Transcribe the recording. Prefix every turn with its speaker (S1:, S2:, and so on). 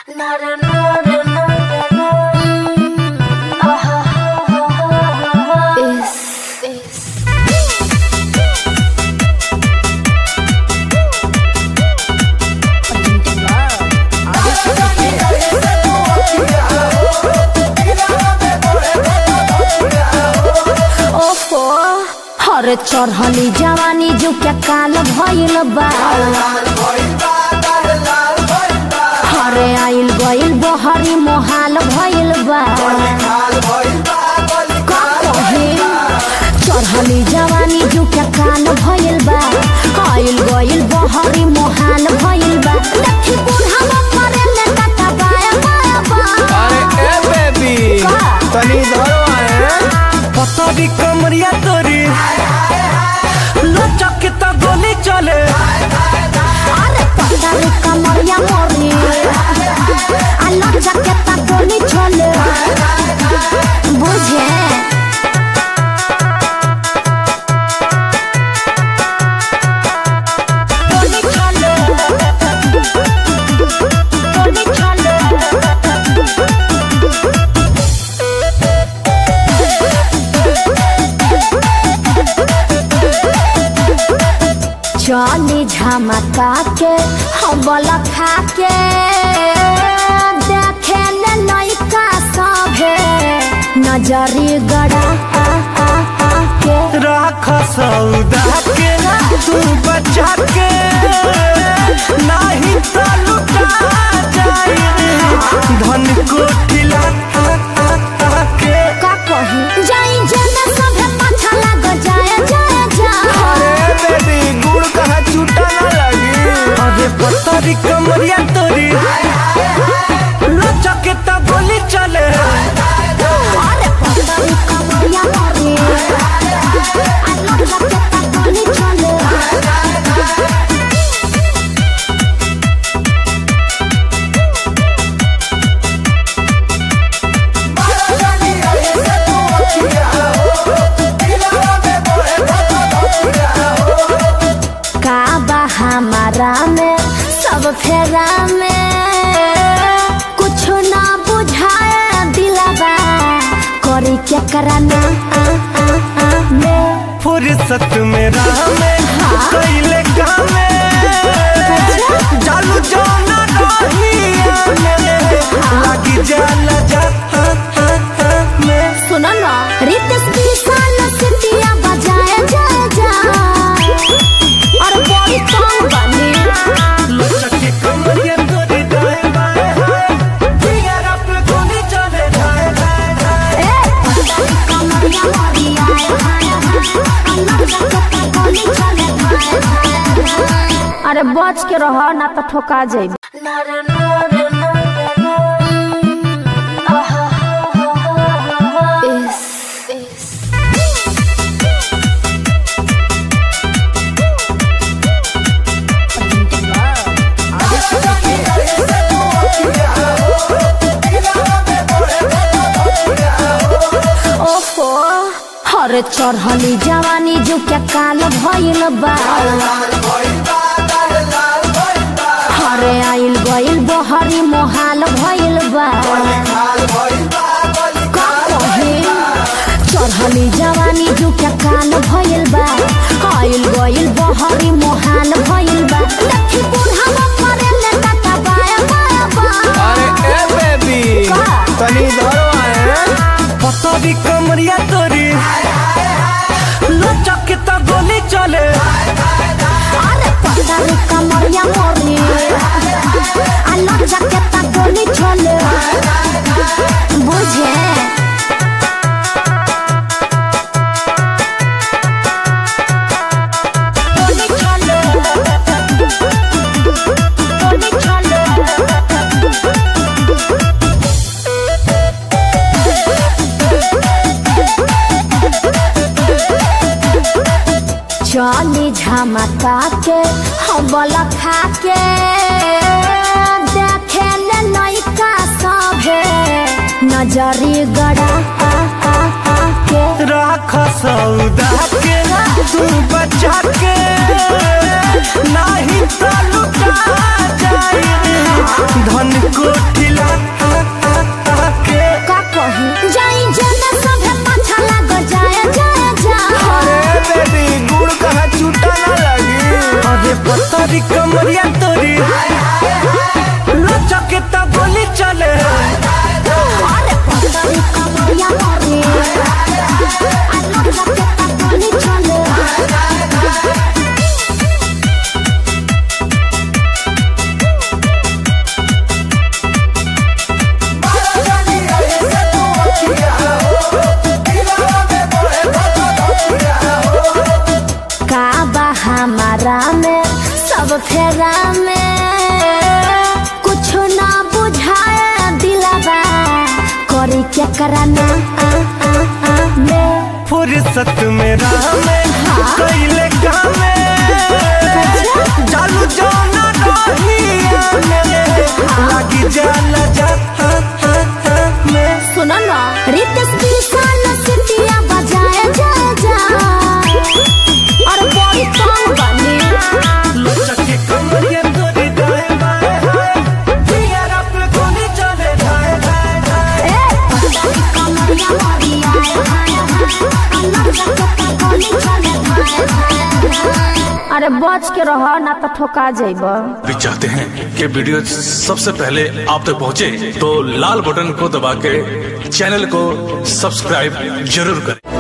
S1: ओफो हरे चढ़ली जवानी जो क्या काल भइल बा हरे आइल गइल बहरी मोहाल भइल बा का कहे चढ़ली जवानी जो क्या काल भइल बा आइल गइल बहरी मोहाल भइल बा देखी बूढ़ा मरे ले काका बाया बाया बा
S2: अरे ए बेबी
S1: का?
S2: तनी धरो आए पतरी कमरिया तोरी लचक के तो गोली चले
S1: अरे पतारी कमरिया मोरी अलग जकेता गोली छोले बुझे गोली छोले गोली छोले चली झमका के हबल खा के देखे ले लइका सभे नजरी गड़ा आ, आ, आ के
S2: राख सौदा के तू बचा के नहीं तो लुटा जाए धन को ठिला के
S1: का कही जाई जेने सभे पाछा लाग जाए जाए जाए
S2: अरे बेबी गुड़ कहाँ छूटा ना लगी अरे पतरी कमरिया तोरी लचक के तो गोली चले
S1: अरे पतरी कमरिया मोरी अलग जकेता गोली छोले का बा हमारा में सब फेरा में कुछ ना बुझाए दिलवा करी क्या कराना आ, आ, आ, में
S2: फुर्सत में राह में कैले काम में जालू जाना रहिया में लगी जाला जा हा, हा, हा, में
S1: सुनो ना रितेश विशाल सिटिया बजाए जा जा और बड़ी कौन बनी
S2: लचक के कमरिया तोरी दाएं बाएं हाय फिगर अप गोली चले जाए जाए जाए
S1: ए पतली कमरिया मोरी आए हाय हाय अलग जगह गोली चले भाई भाई अरे बच के रह ना तो ठोका जाई ओफो हरे चढ़ली जवानी जो क्या काल भइल बा हरे आइल गइल बहरी मोहाल भइल बा का कहे चढ़ली जवानी जो क्या काल भइल बा आइल गइल बहरी मोहाल भइल बा देखी बूढ़ा मरे ले काका बाया बाया बा
S2: अरे ए बेबी
S1: का?
S2: तनी धरो आए पतरी कमरिया तोरी लचक के तो गोली चले
S1: अरे पतारी कमरिया मोरी अलग जकेता गोली छोले बुझे गोली छोले गोली छोले चली झमका के हबल खा के देखे ले लइका सभे नजरी गड़ा आ, आ, आ के
S2: राख सौदा के तू बचा के नाही तो लुटा जाई धन कोठिला के
S1: का कही जाई जना सभे पाछा लाग जाए जाए जा
S2: अरे बेबी गुड़ कहाँ छूटा ना लगी अरे पतरी कमरिया तोरी लचके तो गोली चले
S1: अरे पतरी कमरिया मोरे अलग रखे ता गोली चले का बा हमारा में सब फेरा में कुछ ना बुझाए दिलवा करी क्या कराना आ, आ, आ, में
S2: फुर्सत में राह में कैले कामे जालू जाना रहिया में लगी जाला जा हा, हा, हा, में
S1: सुनो ना रितेश विशाल सिटिया बजाए जा जा और बड़ी कौन बने
S2: लचके कमरिया तोरी दाएं बाएं हाय जिया पे गोली चले जाए जाए जाए
S1: ए पतरी कमरिया मोरी आए हाय हाय अलग रखे ता गोली चले भाए भाए अरे बच के रहो ना तो ठोका जाइबा
S3: भी चाहते हैं कि वीडियो सबसे पहले आप तक पहुंचे तो लाल बटन को दबा के चैनल को सब्सक्राइब जरूर करें